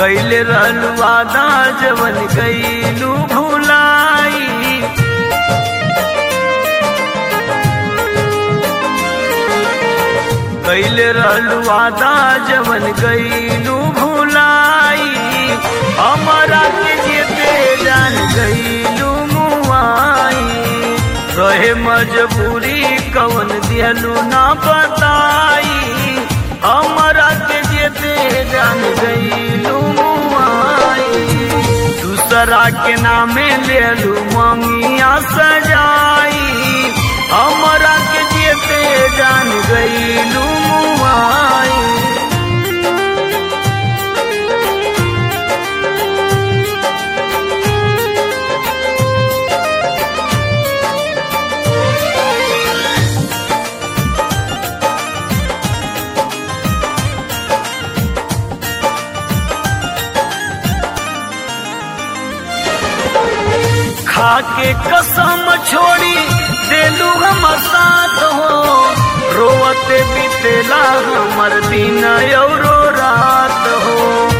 कैले रहलू वादा जवन कैलू भुलाई कैले रहलू वादा जवन कैलू भुलाई हमारा के जेते जान गईलू मुआई रहे मजबूरी कवन दिहलू ना बताई हमारा के जेते जान गईलू मुआई दूसरा के नामे लेलू ममिया सजाई हमारा के जेते जान गईलू मुआई खाके कसम छोड़ी देलू हम साथ हो रोवते बीतेला हमर दिन औरो रात हो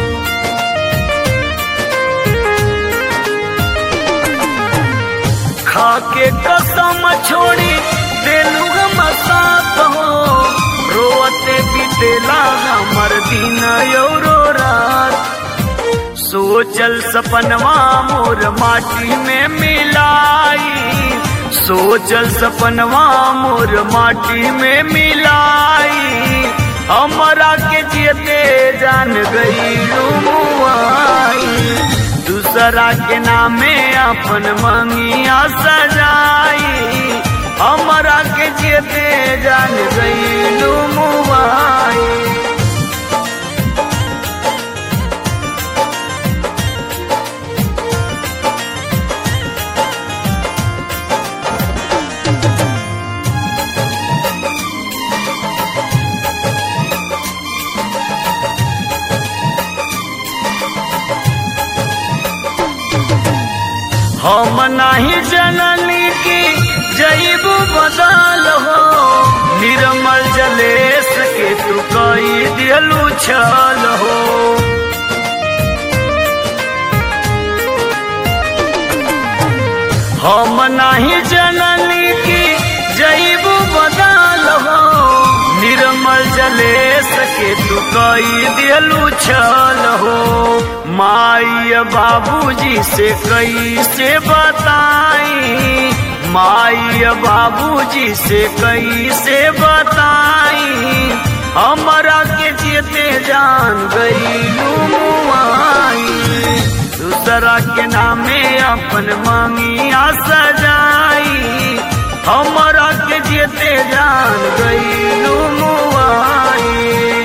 खाके कसम छोड़ी देलू हम साथ हो रोवते बीतेला हमर दिन औरो रात सोचल सपनवा मोर माटी में मिलाई सोचल सपनवा मोर माटी में मिलाई हमारा के जेते जान गई मुआई दूसरा के नामे अपन मंगिया सजाई हमारा के जेते जान गई मुआई हम नहीं जननी की जईबू बदल हो निर्मल जलेस के तू कई दिलू छल हो हम नहीं जननी की जईबू बदल हो निर्मल जलेस के तू कई दिलू छल हो माई बाबूजी से कैसे बताई माई बाबूजी से कैसे बताई हमारा के जेते जान गई मुआई दूसरा के नामे अपन मांगिया सजाई हमारा के जेते जान गई मुआई